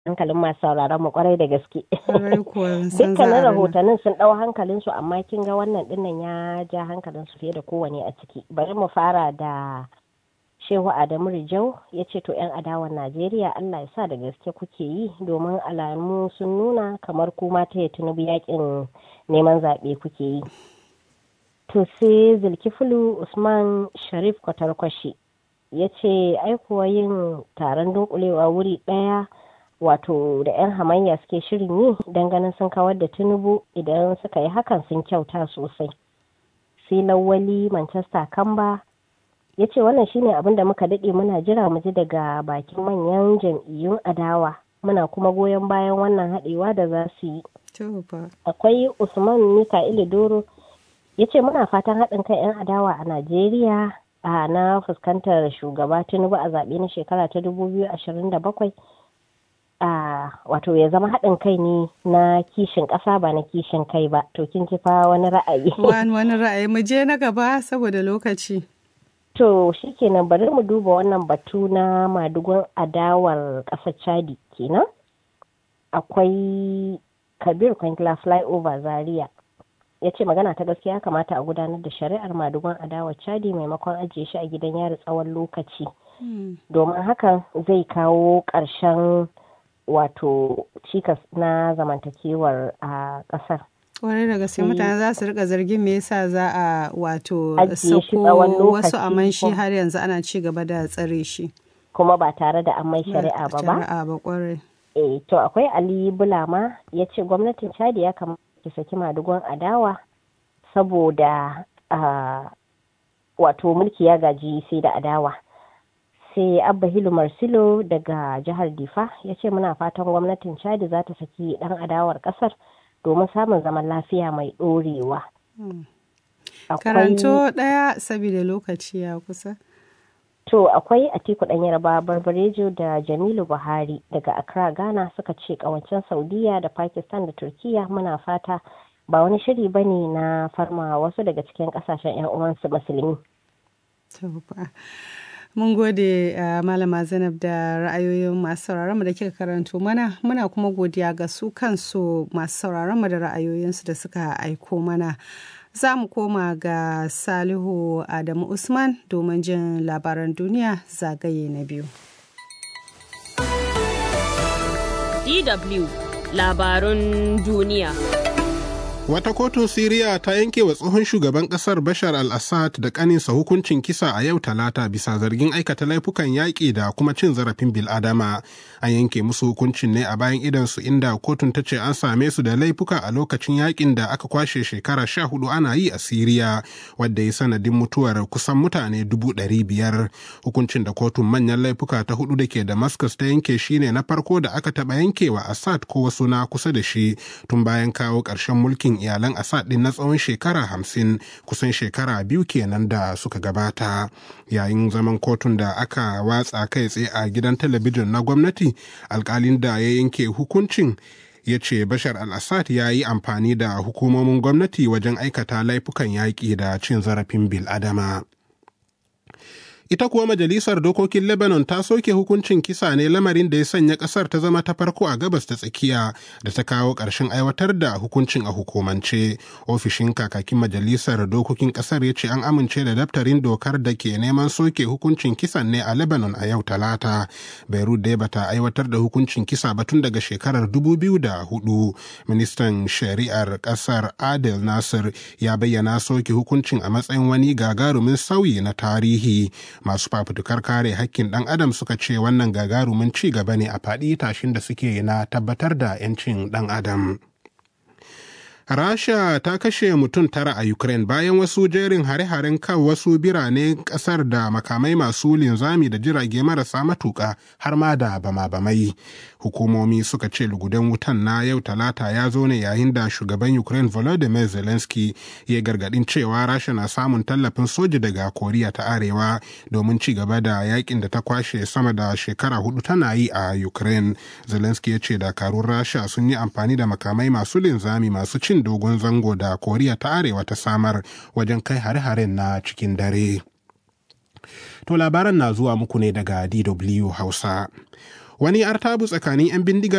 hankalin masu sauraron mu kwarai da gaske. Kwarai kuwa san za a Dukkanin rana. rahotannin sun ɗau hankalin su amma kin ga wannan dinnan ya ja hankalin su fiye da kowane a ciki. Bari mu fara da Shehu Adamu Rijau ya ce to 'yan adawan Najeriya Allah ya sa da gaske kuke yi domin alamu sun nuna kamar kuma ta Tinubu yakin neman zaɓe kuke yi. To sai Zulkiflu Usman Sharif Kwatarkwashi ya ce aikuwa yin taron dunkulewa wuri ɗaya wato da 'yan hamayya suke shirin yi don ganin sun kawar da Tinubu idan suka yi hakan sun kyauta sosai. Sai Lawali Manchester Kamba ya ce wannan shine abin da muka daɗe muna jira mu ji daga bakin manyan jam'iyyun adawa muna kuma goyon bayan wannan haɗewa da za su yi. To fa. akwai usman mika'ilu doro ya ce muna fatan haɗin kan 'yan adawa a najeriya a na fuskantar shugaba tinubu a zaɓe na shekara ta 2027 a wato ya zama haɗin kai ne na kishin ƙasa ba na kishin kai ba to kin ji fa wani ra'ayi Wani wani ra'ayi mu je na gaba saboda lokaci. to shikenan bari mu duba wannan batu na madugun adawar ƙasar chadi kenan akwai kabir kwankila flyover zaria ya ce magana ta gaskiya kamata a gudanar da shari'ar madugun adawar chadi maimakon ajiye shi a gidan yari tsawon lokaci Hmm. domin hakan zai kawo ƙarshen wato cikas na zamantakewar a ƙasar Kwarai da gaske mutane za su rika zargin me yasa za a wato Ajiye shi sako tsawon lokaci wasu aman shi ko- har yanzu ana ci gaba da tsare shi. kuma ba tare da an mai shari'a ba ba Shari'a ba kwarai. eh to akwai ali bulama ya ce gwamnatin chadi ya kamata ki saki madugon adawa saboda ah, wato mulki ya gaji sai da adawa sai abba hilu marsilo daga jihar difa ya ce muna fatan gwamnatin chadi za ta saki dan adawar kasar domin samun zaman lafiya mai dorewa Hmm. Akwai- Karanto ɗaya saboda lokaci ya kusa. To akwai Atiku ɗan Yarba Barbarejo da Jamilu Buhari daga Accra Ghana suka ce kawancen Saudiya da Pakistan da Turkiya muna fata ba wani shiri ba ne na farma wasu daga cikin ƙasashen 'yan uwansu musulmi. To fa. Mun gode uh, Malama Zainab da ra'ayoyin masu sauraron mu da kika karanto mana muna kuma godiya ga su kansu masu sauraron mu da ra'ayoyinsu da suka aiko mana. Za mu koma ga Salihu Adamu Usman domin jin labaran duniya zagaye na biyu. DW labarun duniya. Wata kotun Siriya ta yanke wa tsohon shugaban kasar Bashar al-Assad da kaninsa hukuncin kisa a yau talata bisa zargin aikata laifukan yaƙi da kuma cin zarafin bil'adama. An yanke musu hukuncin ne a bayan idansu inda kotun ta ce an same su da laifuka a lokacin yaƙin da aka kwashe shekara sha hudu ana yi a Siriya, wadda ya sanadin mutuwar kusan mutane dubu ɗari biyar. Hukuncin da kotun manyan laifuka ta hudu da ke Damascus ta yanke shine na farko da aka taɓa yankewa Assad ko wasu na kusa da shi tun bayan kawo ƙarshen mulkin iyalan Assad din na tsawon shekara hamsin kusan shekara biyu kenan da suka gabata yayin zaman kotun da aka watsa kai tsaye a gidan talabijin na gwamnati alkalin da ya yanke hukuncin ya ce bashar al-assad ya yi amfani da hukumomin gwamnati wajen aikata laifukan yaƙi da cin zarafin bil'adama. Ita kuwa Majalisar Dokokin Lebanon ta soke hukuncin kisa ne lamarin da ya sanya ƙasar ta zama ta farko a gabas ta tsakiya da ta kawo ƙarshen aiwatar da hukuncin a hukumance. Ofishin kakakin Majalisar Dokokin ƙasar ya ce an amince da daftarin dokar da ke neman soke hukuncin kisan ne a Lebanon a yau Talata. Beirut dai bata aiwatar da hukuncin kisa ba tun daga shekarar 2004. Ministan Shari'ar ƙasar Adel Nasir ya bayyana soke hukuncin a matsayin wani gagarumin sauyi na tarihi. masu fafutukar kare hakkin ɗan adam suka ce wannan gagarumin ci gaba ne a faɗi tashin da suke na tabbatar da 'yancin ɗan adam. Rasha ta kashe mutum tara a Ukraine bayan wasu jerin hare-haren kan wasu birane kasar da makamai masu linzami da jirage marasa matuƙa har ma da bama-bamai. Hukumomi suka ce lugudan wutan na yau talata ya zo ne yayin da shugaban Ukraine Volodymyr Zelensky ya gargadin cewa Rasha na samun tallafin soji daga Koriya ta Arewa domin ci gaba da yakin da ta kwashe sama da shekara hudu tana yi a Ukraine. Zelensky ya ce dakarun Rasha sun yi amfani da makamai masu linzami masu cin dogon zango da koriya ta arewa ta samar wajen kai hare-haren na cikin dare to labaran na zuwa muku ne daga dw hausa wani artabu tsakanin 'yan bindiga